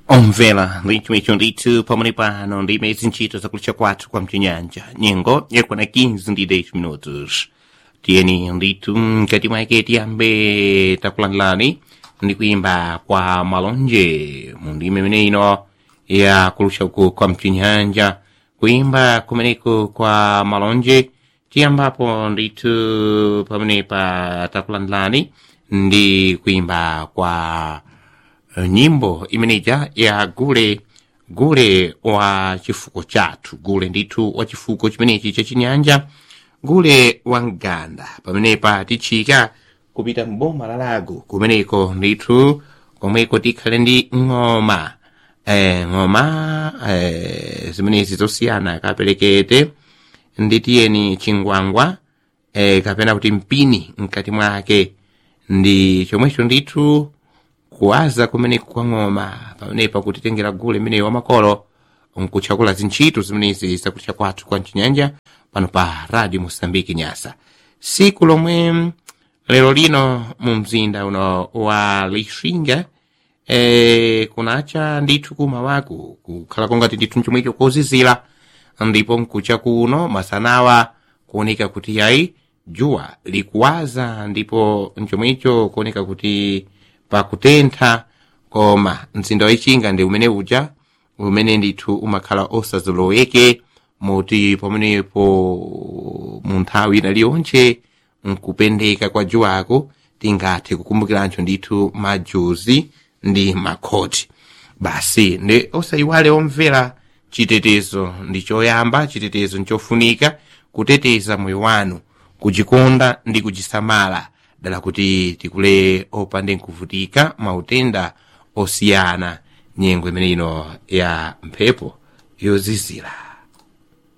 omvera ndichimwecho ndithu pamene pano ndi imezi ntchito zakulisha kwathu kwa mchinyanja nyengo yakwana 15 ndi 10 minutos tiyeni ndithu mkati mwake tiyambe takulandirani ndi kuimba kwa malonje mu ndime imene ino ya kulusha uku kwa mchinyanja kuimba kumeneko kwa malonje tiyambapo ndithu pamene pa takulandirani ndi kuimba kwa uh, nyimbo imeneja ya gule gule wa chifuko chathu gule ndithu wa chifuko chimenechi chachinyanja gule wa mganda pamenepa tichika kupita mboma la lago kumeneko ndithu komweko tikhale ndi ng'oma eh, ng'oma eh, zimenezi zosiyana kaperekete nditiyeni chingwangwa eh, kapena kuti mpini mkati mwake ndi chomwecho ndithu kuwaza kumeneko kwa ng'oma pamenepa kutitengera gule imeneyo wamakolo nkutchakula zintchito zimenezi zakutcha kwathu kwa mchinyanja pano pa radio mosambiki nyasa siku lomwe lero lino mu mzinda uno wa lixinga e, kunacha ndithu kumawaku kukhala kongati ndithu mchomwecho kozizira ndipo mkucha kuno masanawa kuoneka kuti yayi juwa likuwaza ndipo mchomwecho kuoneka kuti pakutentha koma mzinda wa ichinga ndi umene uja umene ndithu umakhala osazoloweke moti pamenepo mu nthawi ina liyonse nkupendeka kwa juwako tingathe kukumbukirancho ndithu majuzi ndi makhoti basi ndi osayiwale omvera chitetezo ndi choyamba chitetezo nchofunika kuteteza moyo wanu kuchikonda ndi kuchisamala dala kuti tikule opande nkuvutika mautenda osiyana nyengo imene ino ya mphepo yozizira